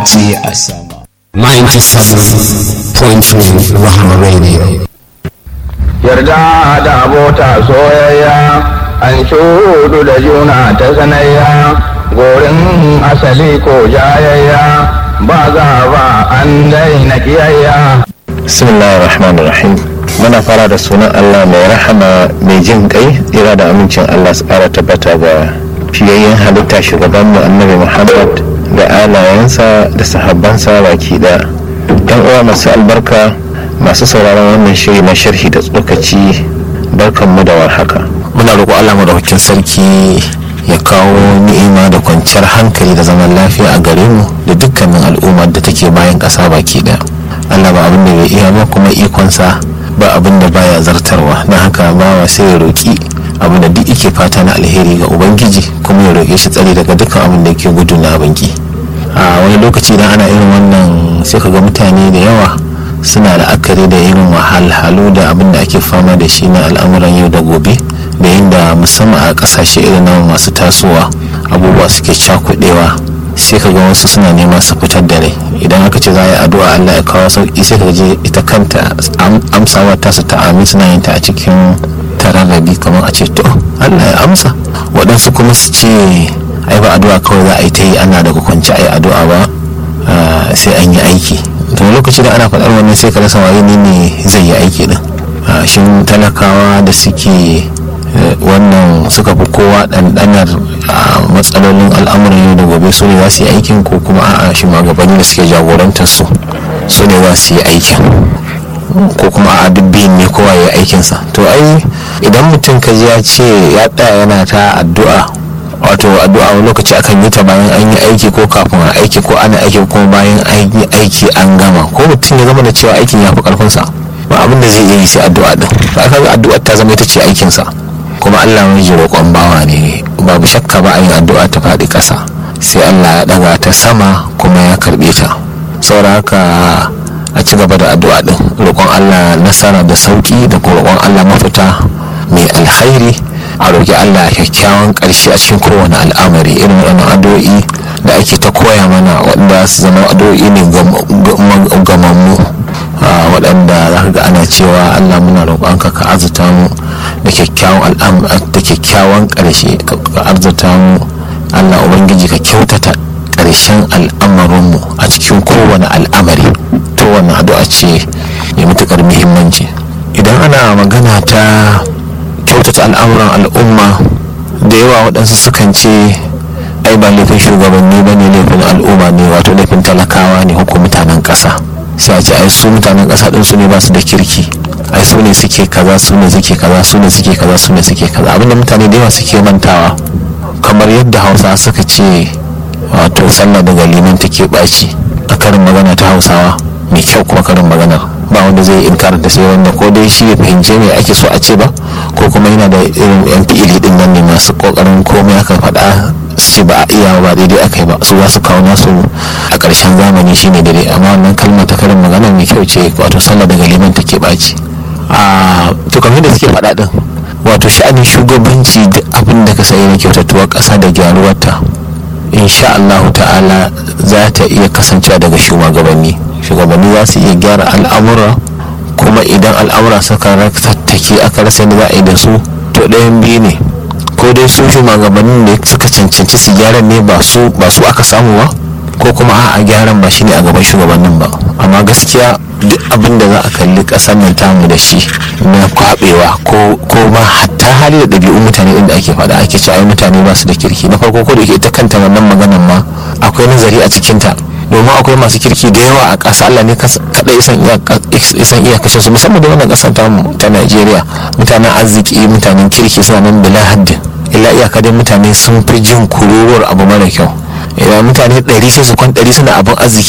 ce a sama 97.3 Rahama Radio. yarda da abota soyayya an shudu da juna ta sanayya gorin asali ko jayayya ba za ba an daina kiyayya bismillahir rahmanir rahim muna fara da sunan allah mai rahama mai jin kai tsira da amincin allah su kara tabbata ga fiyayyen halitta shugabanmu annabi muhammad da alayensa da sahabbansa baki da yan uwa masu albarka masu sauraron wannan shiri na sharhi da tsokaci barkanmu da warhaka Muna roƙo Allah madaukakin sarki ya kawo ni'ima da kwanciyar hankali da zaman lafiya a gare mu da dukkanin al'ummar da take bayan ƙasa baki ɗaya. Allah ba abin da bai iya ba kuma ikonsa ba abin da baya zartarwa na haka bawa sai ya roƙi abin da duk yake fata na alheri ga ubangiji kuma ya roƙe shi tsari daga dukkan abin da yake gudu na abinki a wani lokaci idan ana irin wannan sai ka ga mutane da yawa suna la'akari da irin wahalhalu da abin da ake fama da shi na al'amuran yau da gobe da inda musamman a kasashe irin na masu tasowa abubuwa suke cakudewa sai ka ga wasu suna neman su fitar da rai idan aka ce za a yi addu'a Allah ya kawo sauki sai ka je ita kanta amsawa ta su ta amin suna yin ta a cikin tararrabi kamar a ce to Allah ya amsa waɗansu kuma su ce ai ba addu'a kawai za a yi ta yi ana daga kwanci a yi addu'a ba sai an yi aiki to lokaci da ana faɗar wannan sai ka rasa waye ne ne zai yi aiki din shin talakawa da suke wannan suka fi kowa ɗanɗanar matsalolin al'amuran yau da gobe su ne za su yi aikin ko kuma a'a shi magabanni da suke jagorantar su su ne za su yi aikin ko kuma a duk biyun ne kowa ya yi aikinsa to ai idan mutum ka ji ya ce ya tsaya yana ta addu'a wato addu'a wani lokaci akan yi ta bayan an yi aiki ko kafin a aiki ko ana aiki ko bayan an yi aiki an gama ko mutum ya zama da cewa aikin ya fi karfinsa ba abin da zai iya yi sai addu'a din ba ka ga addu'a ta zama ita ce aikinsa kuma Allah mai ji roƙon bawa ne babu shakka ba a yin addu'a ta faɗi ƙasa sai Allah ya ɗaga ta sama kuma ya karɓe ta saboda haka a ci gaba da addu'a din roƙon Allah nasara da sauƙi da kuma roƙon Allah mafita mai alkhairi a roƙi Allah kyakkyawan ƙarshe a cikin kowane al'amari irin waɗannan addu'o'i da ake ta koya mana waɗanda su zama addu'o'i ne gamammu waɗanda za ka ga ana cewa Allah muna roƙonka ka arzuta mu da kyakkyawan da kyakkyawan ƙarshe ka arzuta mu Allah ubangiji ka kyautata ƙarshen al'amarinmu a cikin kowane al'amari to wannan addu'a ce mai matuƙar muhimmanci idan ana magana ta kyautata al'amuran al'umma da yawa waɗansu sukan ce ai ba laifin shugabanni ba ne laifin al'umma ne wato laifin talakawa ne ko mutanen ƙasa sai a ce ai su mutanen ƙasa ɗin su ne ba su da kirki ai su ne suke kaza su ne suke kaza su ne suke kaza su ne suke kaza abinda mutane da yawa suke mantawa kamar yadda hausa suka ce wato sallah daga liman take ɓaci a karin magana ta hausawa mai kyau kuma karin maganar ba wanda zai inkarar da sai wanda ko dai shi ya fahimce me ake so a ce ba ko kuma yana da irin yan fi'ili din nan ne masu kokarin komai aka faɗa su ce ba a iya ba daidai aka yi ba su za su kawo nasu a ƙarshen zamani shine daidai amma wannan kalma ta karin magana mai kyau ce wato sallah daga liman take ɓaci a to kamar da suke faɗa din wato sha'anin shugabanci duk abin da ka sayi na kyautatuwar ƙasa da gyaruwarta insha Allah ta'ala za ta iya kasancewa daga shugabanni shugabanni za su iya gyara al'amura kuma idan al'amura suka tattake aka rasa da za a yi da su to ɗayan biyu ne ko dai su shugabannin da suka cancanci su gyaran ne ba su ba su aka samu ba ko kuma a gyaran ba shine a gaban shugabannin ba amma gaskiya duk abin da za a kalli ƙasar nan tamu da shi na kwabewa ko ma hatta hali da ɗabi'un mutane inda ake faɗa ake cewa mutane ba su da kirki na farko ko da ita kanta wannan maganan ma akwai nazari a cikinta domin akwai masu kirki da yawa a ƙasa Allah ne kaɗai isan iyakacin su musamman da wannan ƙasar tamu ta Najeriya mutanen arziki mutanen kirki suna nan bila haddin illa iyaka dai mutane sun fi jin kururuwar abu mara kyau idan mutane ɗari sai su kwan ɗari suna abin arziki